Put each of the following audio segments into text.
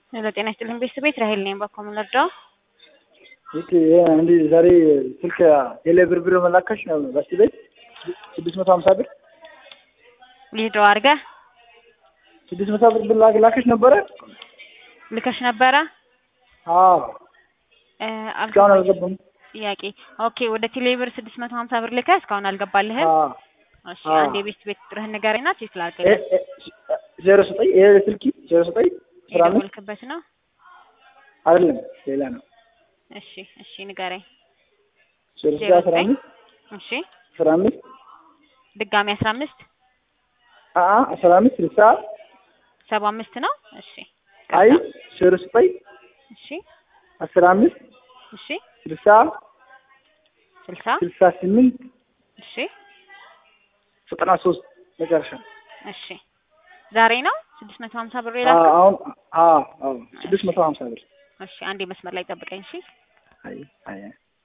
ለጤና ይስጥልኝ ቤተሰቤት ራሄል ነኝ። ባኮ ምንረዳው ኦኬ እንዲህ ዛሬ ስልክ ቴሌ ብር ብር መላካሽ ነው በስ ቤት ስድስት መቶ ሀምሳ ብር ሊድሮ አድርገህ ስድስት መቶ ብር ብር ላክሽ ነበረ። ልከሽ ነበረ። አዎ እ እስካሁን አልገባኝ አልገባም። ጥያቄ ኦኬ፣ ወደ ቴሌብር ስድስት መቶ ሀምሳ ብር ልከህ እስካሁን አልገባልህም። አዎ እሺ አዎ። አንድ የቤት ቤት ቁጥርህን ንገረኝና ቼክ እ- ላድርግልህ። እ- ዜሮ ዘጠኝ ይሄ ስልኪ ዜሮ ዘጠኝ አስራ አምስት የደወልክበት ነው። አይደለም ሌላ ነው። እሺ እሺ ንገረኝ። ዜሮ ዜሮ ዘጠኝ አስራ ዘጠኝ አምስት እሺ አስራ አምስት ድጋሚ አስራ አምስት አ አስራ አምስት ስልሳ ሰባ አምስት ነው። እሺ አይ ዜሮ ዘጠኝ እሺ አስራ አምስት እሺ ስልሳ ስልሳ ስልሳ ስምንት እሺ ዘጠና ሶስት መጨረሻ እሺ ዛሬ ነው ስድስት መቶ ሀምሳ ብር አ- የላከው። አሁን አዎ አዎ ስድስት መቶ ሀምሳ ብር እሺ አንዴ መስመር ላይ ጠብቀኝ። እሺ አይ አይ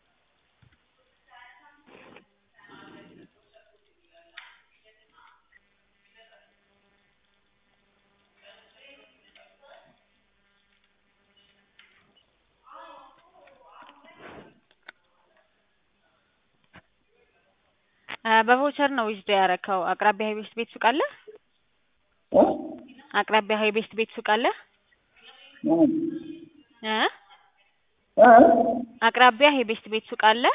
እ በቮቸር ነው ዊዝዶ ያረከው። አቅራቢያ ሀይ ቤስት ቤት ሱቅ አለ። እ? አቅራቢያ ሀይ ቤስት ቤት ሱቅ አለ እ? እ እ? አቅራቢያ ሀይ ቤስት ቤት ሱቅ አለ።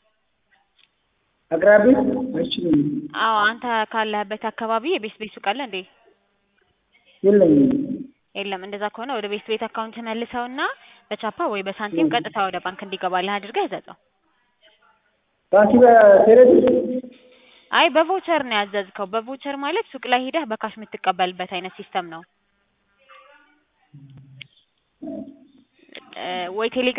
አቅራቢ አይችልም አዎ አንተ ካለህበት አካባቢ የቤስት ቤት ሱቅ አለ እንዴ? የለኝም የለም። እንደዛ ከሆነ ወደ ቤስት ቤት አካውንት መልሰውና በቻፓ ወይ በሳንቲም ቀጥታ ወደ ባንክ እንዲገባልህ አድርገህ እዘዘው። ባንኪ በቴሌ አይ በቮቸር ነው ያዘዝከው። በቮቸር ማለት ሱቅ ላይ ሂደህ በካሽ የምትቀበልበት አይነት ሲስተም ነው። እ ወይ ቴሌ